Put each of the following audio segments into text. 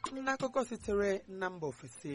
n'akụkọ sitere na mba ofesi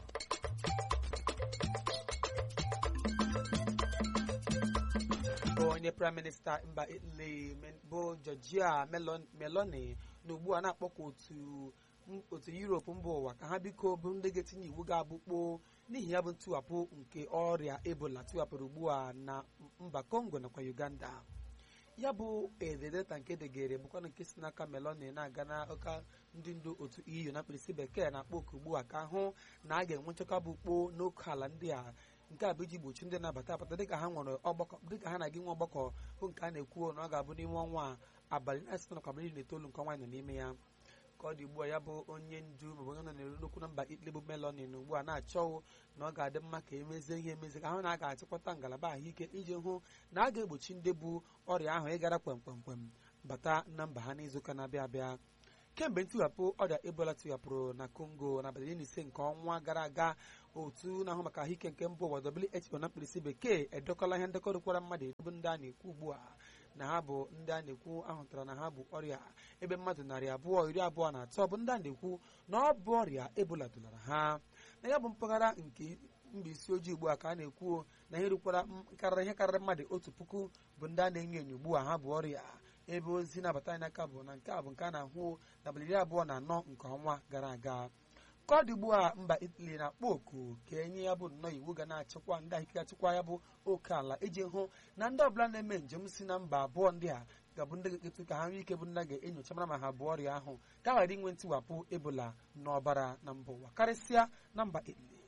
onye praịm minista mba italy bụ georgia meloni na ugbu a na-akpọkwa otu otu yuropu mba ụwa ka ha biko bụ ndị ga-etinye iwu ga-abụkpo n'ihi ya bụ ntụwapụ nke ọrịa ebola tiwapụrụ ugbu a na mba congo nakwa uganda ya bụ ededeta nke degere bụkwa nke si n'aka meloni na-aga n'aka ndị ndu otu eu na mkpirisi bekee na-akpọ oku ugbu a ka hụ na a ga-enwe nchekwa bụ kpoo n'oke ala ndị a nke a bụ iji gbochi ndị na-abata abata dịka ha nwere ọgbakọ dịka ha na-aga nwe ọgbakọ bụ nke a na-ekwu na ọ ga-abụ n'ime ọnwa abalị na-asịtọ nakwa abalị na itoolu nke ọnwa nọ n'ime ya ka ọ dị ugbu a ya bụ onye ndu maọbụ onye nọ n'elu n'okwu na mba Italy bụ Meloni na ugbu a na-achọwụ na ọ ga-adị mma ka emezie ihe emezi ka ahụ na a ga-achịkọta ngalaba ahụike iji hụ na a ga-egbochi ndị bụ ọrịa ahụ ịgara kwemkwemkwem bata na mba ha n'izuụka na-abịa abịa kemgbe ntiwapụ ọrịa ebola tiwapụrụ na Congo na abalị iri na ise nke ọnwa gara aga otu na-ahụ maka ahụike nke mba ụwa WHO na mkpirisi bekee edekọla ihe ndekọ rukwara mmadụ edobe ndị a na-ekwu ugbu a na ha bụ ndị a na-ekwu ahụtara na ha bụ ọrịa ebe mmadụ narị abụọ iri abụọ na atọ bụ ndị a na-ekwu na ọ bụ ọrịa ebola dulara ha na ya bụ mpaghara nke mba isi ojii ugbu a ka a na-ekwu na ihe rukwara karịrị ihe karịrị mmadụ otu puku bụ ndị a na-enyo enyo ugbu a ha bụ ọrịa ebe ozi na-abata anyị n'aka bụ na nke a bụ nke a na-ahụ n'abalị iri abụọ na anọ nke ọnwa gara aga ka ọ dị ugbu a mba Italy na-akpọ oku ka enye ya bụ nnọọ iwu ga na-achịkwa ndị ahụike achịkwa ya bụ oke ala iji hụ na ndị ọbụla na-eme njem si na mba abụọ ndị a ga-abụ ndị ga-eketu ka ha nwee ike bụ ndị ga-enyocha mara ma ha bụ ọrịa ahụ ka ghara inwe ntiwapụ ebola n'ọbara na mba ụwa karịsịa na mba Italy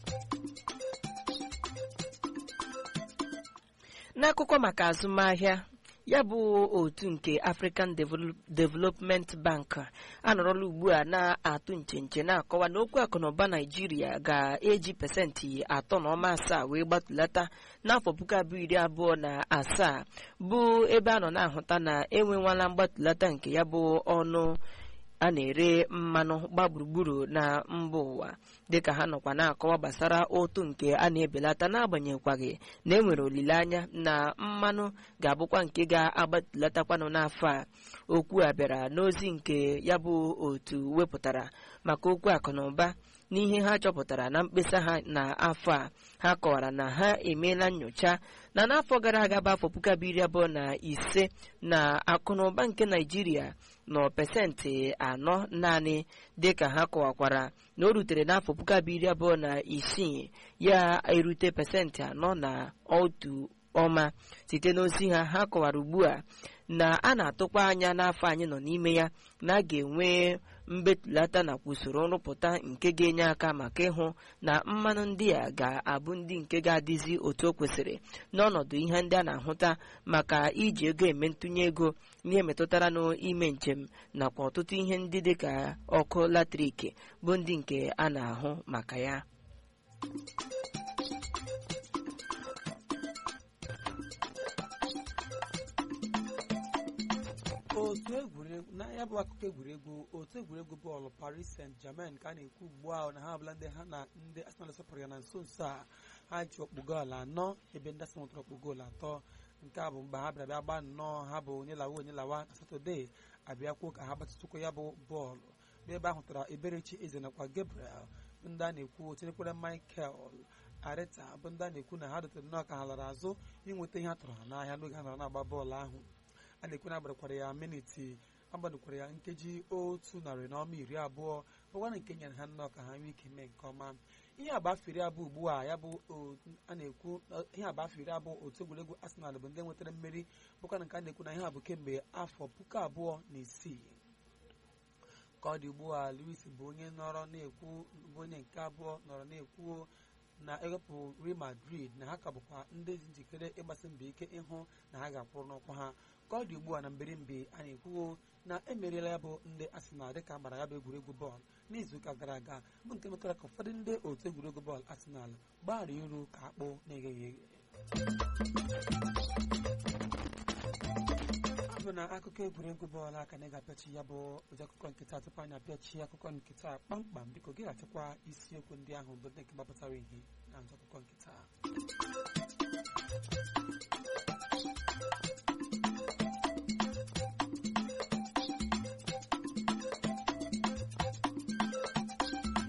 n'akụkọ maka azụmahịa ya bụ otu nke African Development Bank anọrọla ugbu a na-atụ nchenche na-akọwa na okwu akụnụba Naijiria ga-eji pasentị atọ na ọma asaa wee gbatulata n'afọ puku abụọ iri abụọ na asaa bụ ebe a nọ na-ahụta na enwewala mgbatulata nke ya bụ ọnụ a na-ere mmanụ gba gburugburu na mba ụwa dịka ha nọkwa na-akọwa gbasara ụtụ nke a na-ebelata n'agbanyeghịkwaghị na enwere olileanya na mmanụ ga-abụkwa nke ga-agbatulatakwanụ n'afọ a okwu a bịara n'ozi nke ya bụ otu wepụtara maka okwu akụ na ụba n'ihe ha chọpụtara na mkpesa ha n'afọ a ha kọwara na ha emeela nyocha na n'afọ gara aga bụ afọ puku abụọ iri abụọ na ise na akụnụba nke naijiria nọ pesentị anọ naanị dịka ha kọwakwara na o rutere n'afọ puku abụọ iri abụọ na isii ya erute pesentị anọ na otu ọma site n'ozi ha ha kọwara ugbu a na a na-atụkwa anya n'afọ anyị nọ n'ime ya na a ga-enwe mbetulata nakwa usoro nrụpụta nke ga-enye aka maka ịhụ na mmanụ ndị a ga-abụ ndị nke ga-adịzi otu o kwesịrị n'ọnọdụ ihe ndị a na-ahụta maka iji ego eme ntụnye ego ihe metụtara n'ime njem nakwa ọtụtụ ihe ndị dịka ọkụ latrik bụ ndị nke a na-ahụ maka ya otu egwuregwu na ya bụ akụkọ egwuregwu otu egwuregwu bọọlụ Paris Saint-Germain ka a na-ekwu ugbu a na ha abụla ndị ha na ndị Arsenal sọpụrụ ya na nso nso a ha ji ọkpụ goolu anọ ebe ndị Arsenal nwetara ọkpụ goolu atọ nke a bụ mgbe ha bịara bịa gbaa nnọọ ha bụ onye lawa onye lawa na Satọde abịakwuo ka ha gbatụtụkwa ya bụ bọọlụ n'ebe ahụ tara Eberechi Eze nakwa Gabriel bụ ndị a na-ekwu tinyekwara Michael Areta bụ ndị a na-ekwu na ha dotere nnọọ ka ha lara azụ inweta ihe a tụrụ ha n'ahịa n'oge ha nọrọ na-agba bọọlụ ahụ a na-ekwu na agbadakwara ya miniti agbadakwara ya nkeji otu narị na ọma iri abụọ bụkwana nke nyere ha nnọọ ka ha nwee ike mee nke ọma ihe agba afọ iri abụọ ugbu a ya bụ a na-ekwu ihe agba afọ iri abụọ otu egwuregwu Arsenal bụ ndị nwetara mmeri bụkwana nke a na-ekwu na ihe a bụ kemgbe afọ puku abụọ na isii ka ọ dị ugbu a Luis bụ onye nọrọ na-ekwu bụ onye nke abụọ nọrọ na-ekwu na ewepụ Real Madrid na ha ka bụkwa ndị dị njikere ịgbasi mbọ ike ịhụ na ha ga-akwụrụ n'ọkwa ha ka ọ dị ugbu a na mbirimbi a na-ekwuo na emeriela ya bụ ndị Arsenal dịka gbara ya bụ egwuregwu bọọlụ n'izuụka gara aga bụ nke metara ka ụfọdụ ndị otu egwuregwu bọọlụ Arsenal gbaghara iru ka akpụ na-egheghị eghe ọ bụ na akụkọ egwuregwu bọọlụ aka na ga-apịachi ya bụ ụdị akụkọ nkịta tupu anyị apịachi akụkọ nkịta kpamkpam biko gị ga-achịkwa isiokwu ndị ahụ bụ ndị nke gbapụtara ihe na nzọ akụkọ nkịta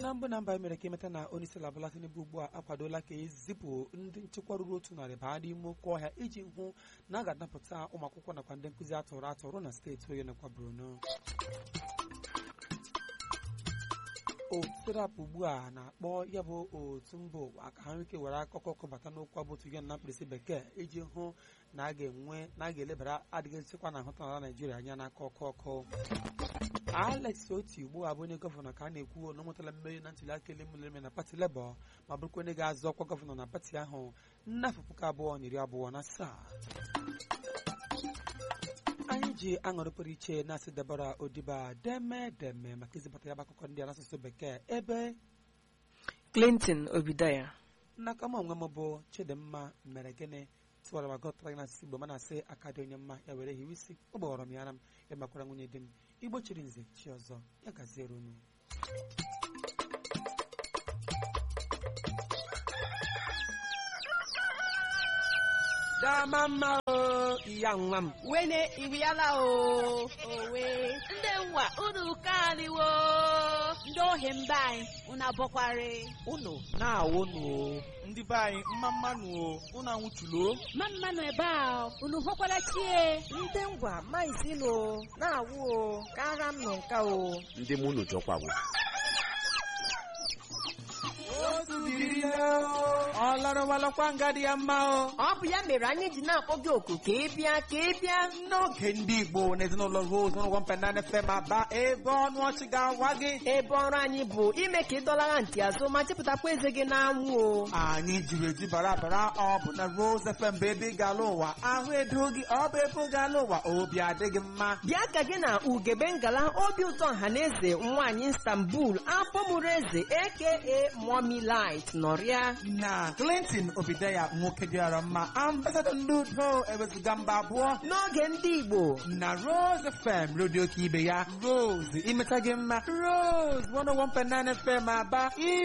na mbụ na mba mere ka emeta na onye isi ala Bola Tinubu ugbu a akwadola ka ezipụ ndị nchekwa ruru otu narị baa n'ime oke ọhịa iji hụ na a ga-anapụta ụmụ akwụkwọ nakwa ndị nkụzi atọrọ atọrọ na steeti Oyo nakwa Borno otu ugbu a na-akpọ ya bụ otu mba ụwa ka ha nwee ike were akụkọ kọbata n'okwu abụtu ya na mkpirisi bekee iji hụ na a ga-enwe na a ga-elebara adịghị nchekwa na nhụta n'ala Naijiria anya n'aka ọkụ ọkụ Alex Oti ugbu a bụ onye gọvanọ ka a na-ekwu na ọ nwetara mmeri na ntuli aka elu eme na pati Labour ma bụrụkwa onye ga-azọ ọkwa gọvanọ na pati ahụ n'afọ puku abụọ na iri abụọ na asaa anyị ji aṅụrị pụrụ iche na-asị Deborah Odiba deme deme maka izipụta ya bụ akụkọ ndị a n'asụsụ bekee ebe Clinton Obidaya n'aka m onwe m bụ Chidimma mere gịnị tụwara ma gọtara gị n'asụsụ Igbo ma na-asị aka dị onye mma ya were hiwe isi ọ gbaghọrọ m ya ara m ya makwara nwunye di m Igbo chiri nze chi ọzọ ya gaziere unu dama mma o iya nwa m wene iriala o owe ndị nwa unu kaniwo ndị ohi mba anyị unu abọkwari unu na-awụnụ o ndị be anyị mma mmanụ o unu anwụchulo ma mmanụ ebe a unu hụkwara chie ndị ngwa maizilo na-awụ o ka agha m nọ nka o ndị mụ unu jọkwawo ọ lọrọwalọkwa nga dị ya mma o ọ bụ ya mere anyị ji na-akpọ gị oku ka ị bịa ka ị bịa n'oge ndị Igbo na ezinụlọ Rose n'ụgwọ mpenana FM aba ebe ọnụ ọchị ga-awa gị ebe ọrụ anyị bụ ime ka ị dọlara ntị azụ ma chepụtakwa eze gị n'anwụ o anyị jiri eji bara bara ọ bụ na Rose FM bụ ebe ị ga-ala ụwa ahụ edo gị ọ bụ ebe ị ga-ala ụwa obi adịghị mma bịa ka gị na ugebe ngala obi ụtọ ọhaneze nwaanyị Istanbul afọ mụrụ eze aka Mommy Light nọrịa na Clinton Obidaya nwoke dịara mma ambasadọ ndị udo ewezuga mba abụọ n'oge ndị Igbo na Rose FM redio ka ibe ya Rose imeta gị mma Rose 101.9 FM aba